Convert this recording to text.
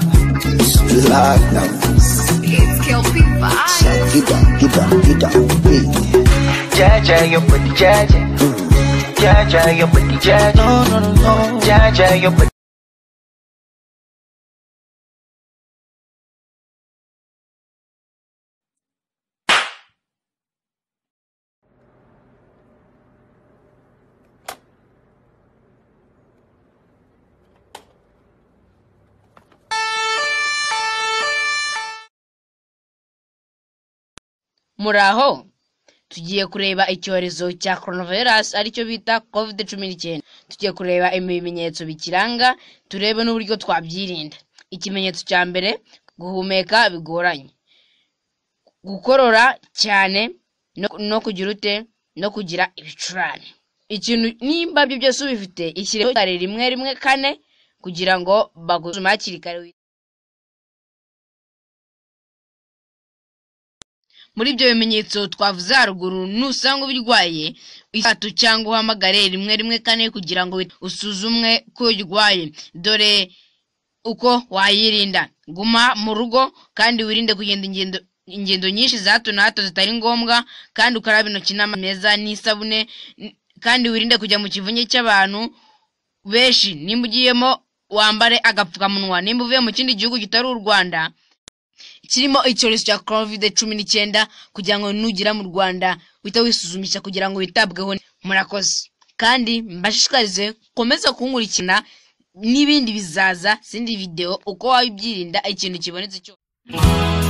Black numbers. It's kill people. Shout, get down, get down, get down, hey. Jaja, your booty, Jaja. Jaja, your booty, Jaja. No, no, no, no. Jaja, your booty. muri aho tugiye kureba icyorezo cya coronavirus aricyo bita covid cumi n'icyenda tugiye kureba ibimenyetso bikiranga turebe n'uburyo twabyirinda ikimenyetso cya mbere guhumeka bigoranye gukorora cyane no- no kugira ute no kugira ibicurane ikintu nimba ibyo byose ubifite ishyireho kare rimwe rimwe kane kugira ngo bagusume hakiri kare muri ibyo bimenyetso twavuze haruguru nusanga ubirwaye itatu cyangwa uhamagare rimwe rimwe kane kugira ngo usuzumwe ko urwaye dore uko wayirinda guma mu rugo kandi wirinde kugenda ingendo ingendo nyinshi za hato na hato zitari ngombwa kandi ukaraba intoki n'amazi meza n'isabune n- kandi wirinde kujya mu kivunge cy'abantu benshi nimba ugiyemo wambare agapfukamunwa nimba uvuye mu kindi gihugu kitari u rwanda kirimo icyorezo cya covid cumi n'icyenda kugira ngo nugera mu rwanda uhite wisuzumisha kugira ngo witabweho neza. murakoze kandi mbashishikarize komeza kunkurikirana n'ibindi bizaza zindi videwo uko wabibyirinda ikintu kibonetse cyose